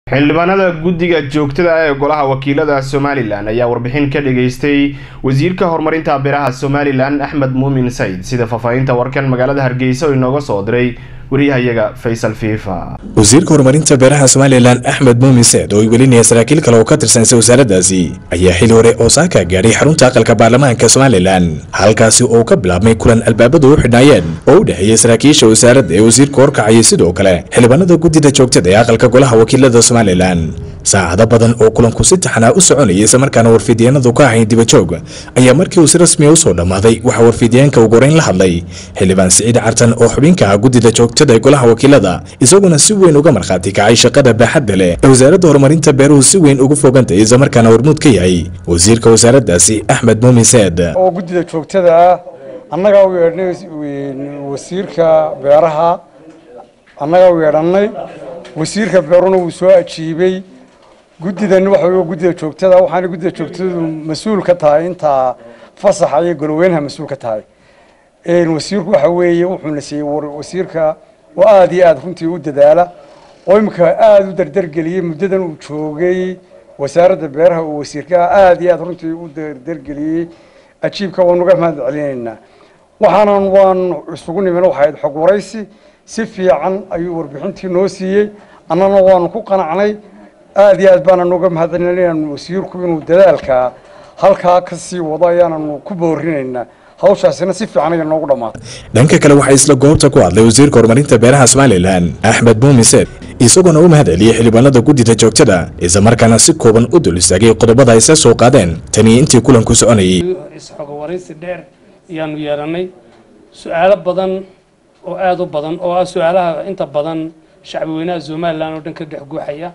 xildhibaanada guddiga joogtada ah ee golaha wakiilada somalilan ayaa warbixin ka dhageystay wasiirka horumarinta beeraha somalilan axmed muumin sayd sida faahfaahinta warkan magaalada hargeysa oo inooga soo diray wariyahayaga faysal fiifa wasiirka horumarinta beeraha somalilan axmed muumin seed oo ay welinaya saraakiil kale oo ka tirsansa wasaaraddaasi ayaa xili hore oo saaka gaadhay xarunta aqalka baarlamaanka somalilan halkaasi oo ka bilaabmay kulan albaabadu u xidhnaayeen oo u dhexeeyey saraakiisha wasaaradda ee wasiirka horkacayay sidoo kale xildhibaanada guddida joogtada ee aqalka golaha wakiilada somalilan saacado badan oo kulanku si taxanaa u soconayay islamarkaana warfiidyaenadu ka ahayn dibajoog ayaa markii uu si rasmiya usoo dhammaaday waxaa warfiidyaenka ugu horeyn la hadlay xildhibaan siciid cartan oo xubinka ah guddida joogtada ee golaha wakiilada isaguna si weyn uga markhaati kacay shaqada baaxadda leh ee wasaaradda horumarinta beeruhu si weyn ugu fogantay islamarkaana hormuud ka yahay wasiirka wasaaraddaasi axmed muumin seed oo guddida joogtada ah annagaa u yeedhnay wasiirka beeraha annagaa u yeedhannay wasiirka beeruna wuu soo ajiibay guddidan waxa wey guddida joogtada waxaana guddida joogtadu mas-uul ka tahay intaa fasaxa iyo goloweynaha mas-uul ka tahay wasiirku waxa weeye wuxuuna siiyey wasiirka oo aada iyo aada runtii u dadaala oo imika aada u dardargeliyey muddadan uu joogay wasaaradda beeraha oo wasiirka aada iyo aada runtii u dardargeliyey ajiibka waan uga mahad celinaynaa waxaanan waan isugu nimin waxayd xog waraysi si fiican ayuu warbixintii noo siiyey annana waanu ku qanacnay aada iyo aad baananu uga mahadcelinaynaa wasiirku inuu dadaalka halkaa ka sii wado ayaananu ku boorinaynaa hawshaasina si fiican ayay noogu dhammaatay dhanka kale waxaa isla goobta ku hadlay wasiirka horumarinta beeraha somalilan axmed muumin seed isagoona u mahad celiyey xildhibaanada guddida joogtada islamarkaana si kooban u dul istaagay qodobada ay sa soo qaadeen tanii intii kulanku soconayay isxogo waraysi dheer ayaanu yeelannay su-aalo badan oo aada u badan oo ah su-aalaha inta badan shacbi weynaha somalilan oo dhan ka dhex guuxaya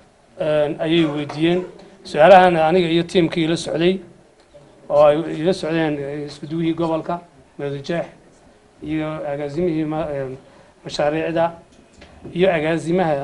ayay weydiiyeen su-aalahan aniga iyo tiimkii ila socday oo ay ila socdeen iskuduwihii gobolka meedujeex iyo agaasimihii mashaariicda iyo agaasimaha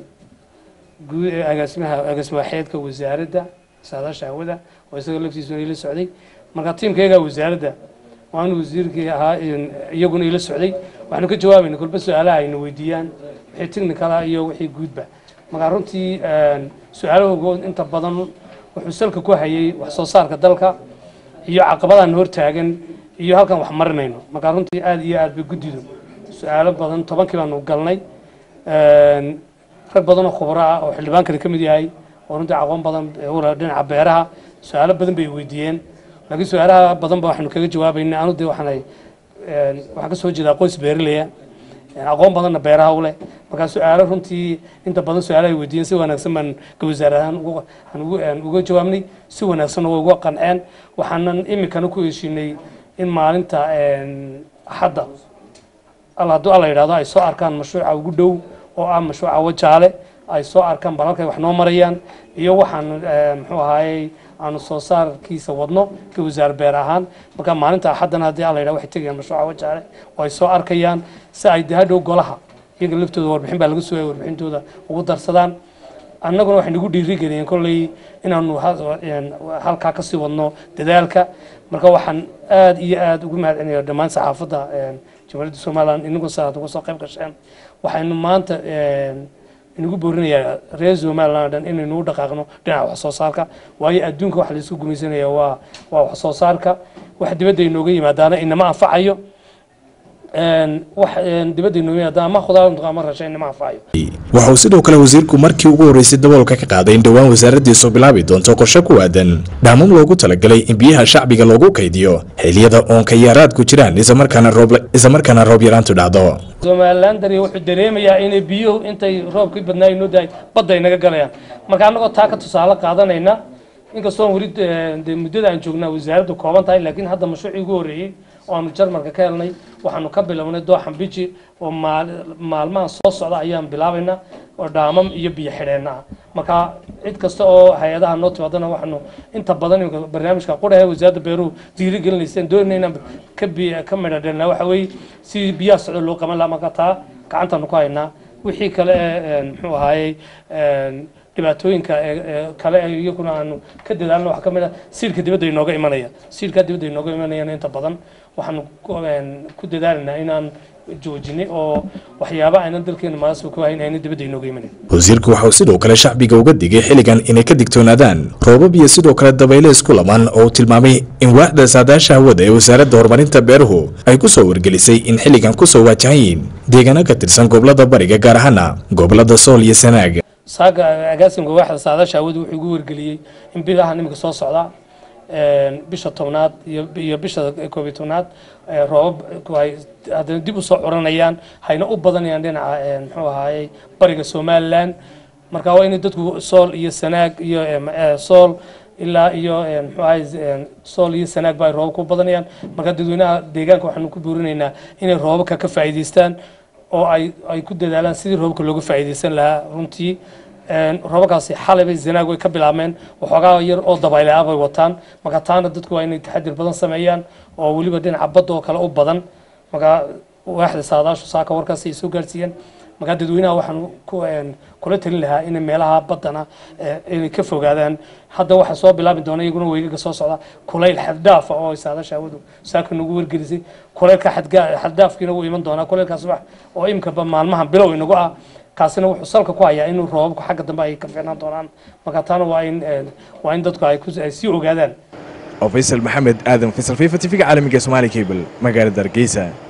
guud agaasimaha agaasima waxeedka wasaaradda saadaasha hawada oo isaga laftiisuna ila socday marka tiimkayga wasaaradda waanu wasiirkii ahaa iyaguna ila socday waxaanu ka jawaabayna kolba su-aalaha ayna weydiiyaan wixii technicala iyo wixii guudba marka runtii su-aalahoogood inta badan wuxuu salka ku hayay wax soo saarka dalka iyo caqabadaan hortaagan iyo halkan wax marinayno marka runtii aada iyo aad bay guddidu su-aalo badan tobankii baanu galnay rag badan oo khubro ah oo xildhibaankani ka mid yahay oo runtii aqoon badan ula dhinaca beeraha su-aalo badan bay weydiiyeen laakiin su-aalaha badan ba waxaanu kaga jawaabaynay anu de waxaan waxaan kasoo jeedaa qoys beeraleya aqoon badanna beeraha u leh markaa su-aalo runtii inta badan su-aalaha ay weydiiyeen si wanaagsan baan ka wasaar ahaan uga jawaabnay si wanaagsanna way uga qanceen waxaanan iminkana ku heshiinay in maalinta axadda al hadduu alla yidhahdo ay soo arkaan mashruuca ugu dhow oo ah mashruuca wajaale ay soo arkaan bal halkay wax noo marayaan iyo waxaan muxuu ahaayey aanu soo saarkiisa wadno ka wasaar beer ahaan marka maalinta axaddana haddii alla yidhahdo waxay tegayaan mashruuca wajaale oo ay soo arkayaan si ay dahadhow golaha iyaga laftooda warbixin baa laga sugaya warbixintooda ugu darsadaan annaguna waxay nagu dhiirigeliyeen kolley inaanu halkaa kasii wadno dadaalka marka waxaan aada iyo aada ugu mahad celinaya dhammaan saxaafadda jamhuuriyadda somalilan inagu sa uga soo qayb gasheen waxaynu maanta inagu boorinayaa reer somalilan o dhan inaynu u dhaqaaqno dhinaca wax soo saarka waayo adduunka waxa laisku gumaysanaya waa waa wax soo saarka wax dibadda inooga yimaadaana inama anfacayo waxa uu sidoo kale wasiirku markii ugu horreysay daboolka ka qaaday in dhowaan wasaaraddiisu bilaabi doonto qorshe ku aadan dhaamam loogu talagalay in biyaha shacbiga loogu kaydiyo xiliyada oonka yaaraadku jiraan islamarkaana roob yaraantu dhacdo somalilan dari wuxuu dareemayaa inay biyuhu intay roobkii badnaa inoo dahay badda ay naga galayaan marka annagoo taa ka tusaale qaadanayna inkastoo weli muddada aan joognaa wasaaraddu kooban tahay laakiin hadda mashruucii ugu horreeyey oo aanu jarmalka ka helnay waxaanu ka bilownay dooxan biji oo maalmahan soo socda ayaan bilaabaynaa oo dhaamam iyo biyo xidheenna ah marka cid kasta oo hay-adaha noo timaadana waxaanu inta badan imika barnaamijka qudhahe wasaaradda beeruhu diiri gelinayseen doonayna inaan ka bi ka midha dhelnaa waxa weeye si biyaha socdo loo qaban lahaa marka taa gacantaanu ku haynaa wixii kale ee muxuu ahaayey dhibaatooyinka kale iyaguna aanu ka dadaalno waxaa ka mid ah siilka dibadda inooga imanaya siilka dibadda inooga imanayana inta badan waxaanu ku dadaalaynaa inaan joojinay oo waxyaaba aynan dalkeena maasoo ku hayn aynan dibadda inooga imanin wasiirku waxauu sidoo kale shacbiga uga digay xilligan inay ka digtoonaadaan roobab iyo sidoo kale dabayle isku lamaan oo uu tilmaamay in waaxda saadaasha hawada ee wasaaradda horumarinta beeruhu ay ku soo wargelisay in xilligan kusoo waajahan yihiin deegaano ka tirsan gobolada bariga gaar ahaana gobolada sool iyo sanaag saaga agaasimka waaxda saadaasha hawada wuxuu igu wargeliyey in bilaha niminka soo socda bisha tobnaad iyo bisha koob iyo tobnaad roobab ay haddana dib usoo curanayaan hayna u badanayaan dhinaca muxuu ahaayey bariga somaliland marka waa inay dadku sool iyo sanaag iyo sool ilaa iyo muxuu ahay sool iyo sanaag ba ay roobab ku badanayaan marka dadweynaha deegaanka waxaanu ku buurinaynaa inay roobabka ka faa'iidaystaan oo ay ay ku dadaalaan sidii roobabka looga faa'iidaysan lahaa runtii roobabkaasi xalay bay zanaag way ka bilaabmeen waxoogaa yar oo dabayle ah bay wataan marka taana dadku waa inay taxadir badan sameeyaan oo weliba dhinaca badda oo kale u badan marka waaxda saadaashu saaka warkaas ay soo gaarsiiyeen marka dadweynaha waxaan kula talin lahaa in meelaha baddana inay ka fogaadaan hadda waxaa soo bilaabi doona iyaguna weygaga soo socda kulayl xaddaafa oo saadaasha hawadu saaka nagu wargelisay kulaylka xaddaafkiina wuu iman doonaa kulaylkaas wax oo imkaba maalmahan bilow inagu ah kaasina wuxuu salka ku hayaa inuu roobabku xagga dambe ay ka fiicnaan doonaan marka taana waa in waa in dadku ay sii ogaadaan oo faysal maxamed aadan faysal fifa tv-ga caalamiga somaali cable magaalada hargeysa